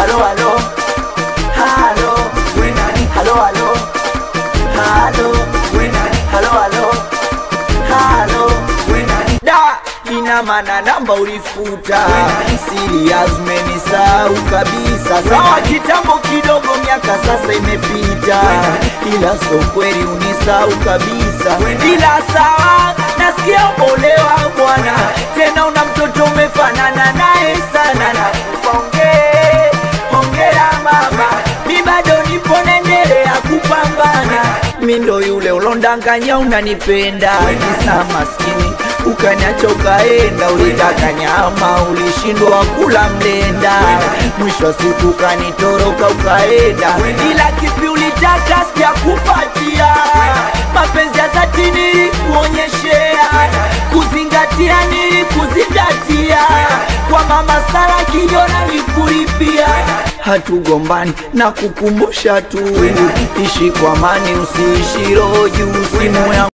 halo halo halo we nani halo halo halo we nani halo halo halo we nani da ina maana namba ulifuta serious umenisahau kabisa sawa kitambo kidogo miaka sasa imepita ila so kweli unisahau kabisa ila sawa nasikia umeolewa bwana tena una mtoto umefanana naye sana na ongee hongera mama mi bado nipo naendelea kupambana mi ndo yule ulondanganya unanipenda kisa maskini ukaniacha ukaenda ulitaka nyama ulishindwa kula mlenda mwisho wa siku ukanitoroka ukaenda ila kipi ulitaka sijakupatia mapenzi ya dhati nilikuonyeshea kuzingatia nilikuzingatia kwa mama Sara kijona nikulipia hatugombani na kukumbusha tu ishi kwa amani usiishi roho juu simu ya